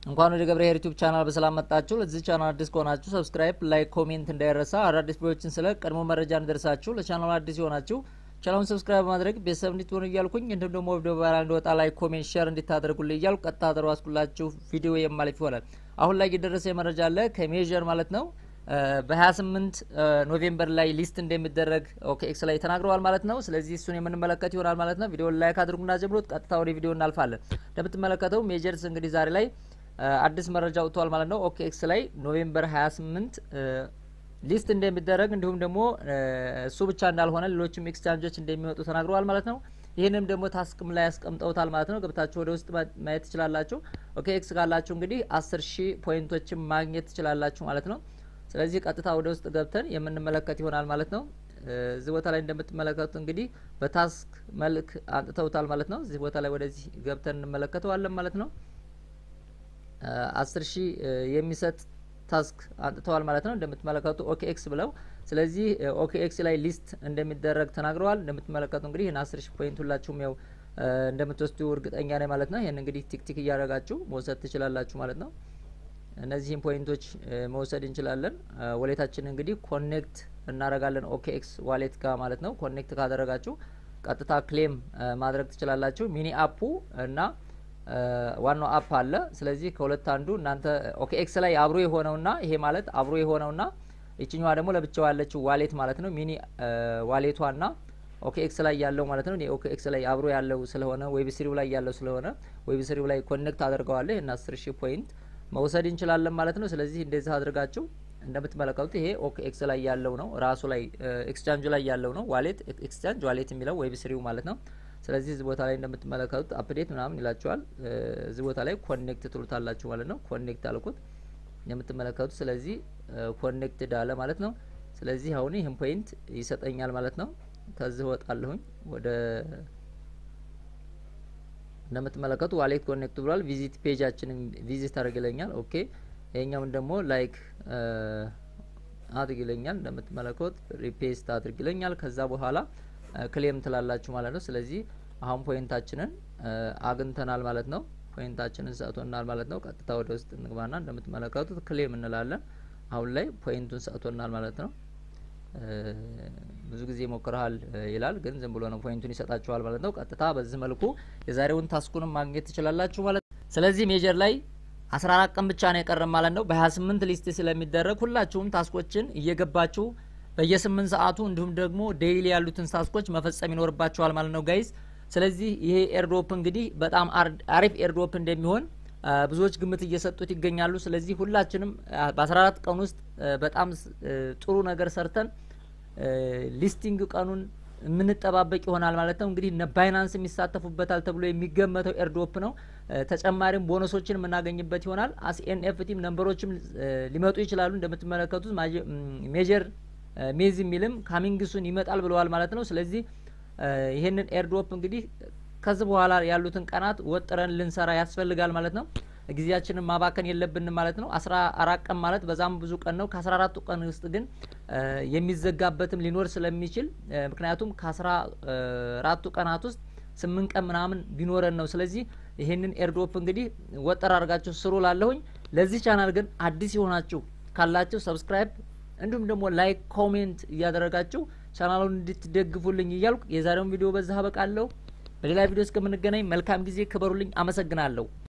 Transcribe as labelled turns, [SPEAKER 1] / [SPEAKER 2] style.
[SPEAKER 1] እንኳን ወደ ገብረ ዩቲዩብ ቻናል በሰላም መጣችሁ። ለዚህ ቻናል አዲስ ከሆናችሁ ሰብስክራይብ፣ ላይክ፣ ኮሜንት እንዳይረሳ። አዳዲስ ቪዲዮዎችን ስለ ቀድሞ መረጃ እንዲደርሳችሁ ለቻናሉ አዲስ የሆናችሁ ቻናሉን ሰብስክራይብ በማድረግ ቤተሰብ እንድትሆኑ እያልኩኝ እንዲሁም ደግሞ ቪዲዮ ቫይራል እንዲወጣ ላይክ፣ ኮሜንት፣ ሼር እንዲታደርጉልኝ እያልኩ ቀጥታ አደረስኩላችሁ ቪዲዮ የማለፍ ይሆናል። አሁን ላይ የደረሰ መረጃ አለ ከሜዥር ማለት ነው በ28 ኖቬምበር ላይ ሊስት እንደሚደረግ ኦኬኤክስ ላይ ተናግረዋል ማለት ነው። ስለዚህ እሱን የምንመለከት ይሆናል ማለት ነው። ቪዲዮን ላይክ አድርጉና ጀምሮት ቀጥታ ወደ ቪዲዮ እናልፋለን። እንደምትመለከተው ሜጀርስ እንግዲህ ዛሬ ላይ አዲስ መረጃ ወጥቷል ማለት ነው። ኦኬኤክስ ላይ ኖቬምበር 28 ሊስት እንደሚደረግ እንዲሁም ደግሞ እሱ ብቻ እንዳልሆነ ሌሎችም ኤክስቻንጆች እንደሚወጡ ተናግረዋል ማለት ነው። ይህንም ደግሞ ታስክም ላይ ያስቀምጠውታል ማለት ነው። ገብታችሁ ወደ ውስጥ ማየት ትችላላችሁ። ኦኬኤክስ ካላችሁ እንግዲህ አስር ሺህ ፖይንቶችን ማግኘት ትችላላችሁ ማለት ነው። ስለዚህ ቀጥታ ወደ ውስጥ ገብተን የምንመለከት ይሆናል ማለት ነው። እዚህ ቦታ ላይ እንደምትመለከቱት እንግዲህ በታስክ መልክ አንጥተውታል ማለት ነው። እዚህ ቦታ ላይ ወደዚህ ገብተን እንመለከተዋለን ማለት ነው። አስር ሺህ የሚሰጥ ታስክ አንጥተዋል ማለት ነው። እንደምትመለከቱ ኦኬኤክስ ብለው ስለዚህ ኦኬኤክስ ላይ ሊስት እንደሚደረግ ተናግረዋል። እንደምትመለከቱ እንግዲህ ይህን አስር ሺህ ፖይንት ሁላችሁም ያው እንደምትወስዱ እርግጠኛ ነኝ ማለት ነው። ይህን እንግዲህ ቲክቲክ እያደረጋችሁ መውሰድ ትችላላችሁ ማለት ነው። እነዚህን ፖይንቶች መውሰድ እንችላለን። ዋሌታችን እንግዲህ ኮኔክት እናደርጋለን ኦኬኤክስ ዋሌት ጋር ማለት ነው። ኮኔክት ካደረጋችሁ ቀጥታ ክሌም ማድረግ ትችላላችሁ። ሚኒ አፑ እና ዋናው አፕ አለ። ስለዚህ ከሁለት አንዱ እናንተ ኦኬኤክስ ላይ አብሮ የሆነውና ይሄ ማለት አብሮ የሆነውና ይችኛዋ ደግሞ ለብቻው ያለችው ዋሌት ማለት ነው። ሚኒ ዋሌቷና ኦኬኤክስ ላይ ያለው ማለት ነው። ኦኬኤክስ ላይ አብሮ ያለው ስለሆነ ዌብ ስሪው ላይ ያለው ስለሆነ ዌብ ስሪው ላይ ኮኔክት አድርገዋለሁ እና አስር ሺህ ፖይንት መውሰድ እንችላለን ማለት ነው። ስለዚህ እንደዚህ አድርጋችሁ እንደምትመለከቱት ይሄ ኦኬኤክስ ላይ ያለው ነው ራሱ ላይ ኤክስቻንጁ ላይ ያለው ነው ዋሌት ኤክስቻንጅ ዋሌት የሚለው ዌብ ስሪው ማለት ነው። ስለዚህ እዚህ ቦታ ላይ እንደምትመለከቱት አፕዴት ምናምን ይላችኋል። እዚህ ቦታ ላይ ኮኔክት ትሉታላችሁ ማለት ነው። ኮኔክት አልኩት እንደምትመለከቱት። ስለዚህ ኮኔክትድ አለ ማለት ነው። ስለዚህ አሁን ይህን ፖይንት ይሰጠኛል ማለት ነው። ከዚህ ወጣለሁኝ ወደ እንደምትመለከቱ ዋሌት ኮኔክት ብሏል። ቪዚት ፔጃችንን ቪዚት አድርግለኛል። ኦኬ ይሄኛውን ደግሞ ላይክ አድርግለኛል። እንደምትመለከቱት ሪፔስት አድርግለኛል። ከዛ በኋላ ክሌም ትላላችሁ ማለት ነው። ስለዚህ አሁን ፖይንታችንን አግኝተናል ማለት ነው። ፖይንታችንን ሰጥቶናል ማለት ነው። ቀጥታ ወደ ውስጥ እንግባና እንደምትመለከቱት ክሌም እንላለን። አሁን ላይ ፖይንቱን ሰጥቶናል ማለት ነው። ብዙ ጊዜ ሞክረሃል ይላል፣ ግን ዝም ብሎ ነው ፖይንቱን ይሰጣችኋል ማለት ነው። ቀጥታ በዚህ መልኩ የዛሬውን ታስኩንም ማግኘት ትችላላችሁ ማለት ነው። ስለዚህ ሜጀር ላይ 14 ቀን ብቻ ነው የቀረም ማለት ነው። በ28 ሊስት ስለሚደረግ ሁላችሁም ታስኮችን እየገባችሁ በየስምንት ሰዓቱ እንዲሁም ደግሞ ዴይሊ ያሉትን ታስኮች መፈጸም ይኖርባችኋል ማለት ነው ጋይዝ። ስለዚህ ይሄ ኤርድሮፕ እንግዲህ በጣም አሪፍ ኤርድሮፕ እንደሚሆን ብዙዎች ግምት እየሰጡት ይገኛሉ። ስለዚህ ሁላችንም በ14 ቀን ውስጥ በጣም ጥሩ ነገር ሰርተን ሊስቲንግ ቀኑን የምንጠባበቅ ይሆናል ማለት ነው። እንግዲህ እነ ባይናንስ የሚሳተፉበታል ተብሎ የሚገመተው ኤርድሮፕ ነው። ተጨማሪም ቦነሶችን የምናገኝበት ይሆናል። አስኤንኤፍቲም ነንበሮችም ሊመጡ ይችላሉ። እንደምትመለከቱት ሜጀር ሜዝ የሚልም ካሚንግሱን ይመጣል ብለዋል ማለት ነው። ስለዚህ ይህንን ኤርድሮፕ እንግዲህ ከዚህ በኋላ ያሉትን ቀናት ወጥረን ልንሰራ ያስፈልጋል ማለት ነው። ጊዜያችንን ማባከን የለብንም ማለት ነው። አስራ አራት ቀን ማለት በዛም ብዙ ቀን ነው። ከአስራ አራቱ ቀን ውስጥ ግን የሚዘጋበትም ሊኖር ስለሚችል ምክንያቱም ከአስራ አራቱ ቀናት ውስጥ ስምንት ቀን ምናምን ቢኖረን ነው። ስለዚህ ይህንን ኤርድሮፕ እንግዲህ ወጠር አድርጋችሁ ስሩ ላለሁኝ። ለዚህ ቻናል ግን አዲስ የሆናችሁ ካላችሁ ሰብስክራይብ እንዲሁም ደግሞ ላይክ ኮሜንት እያደረጋችሁ ቻናሉን እንድትደግፉልኝ እያልኩ የዛሬውን ቪዲዮ በዛ አበቃለሁ። በሌላ ቪዲዮ እስከምንገናኝ መልካም ጊዜ፣ ክበሩልኝ። አመሰግናለሁ።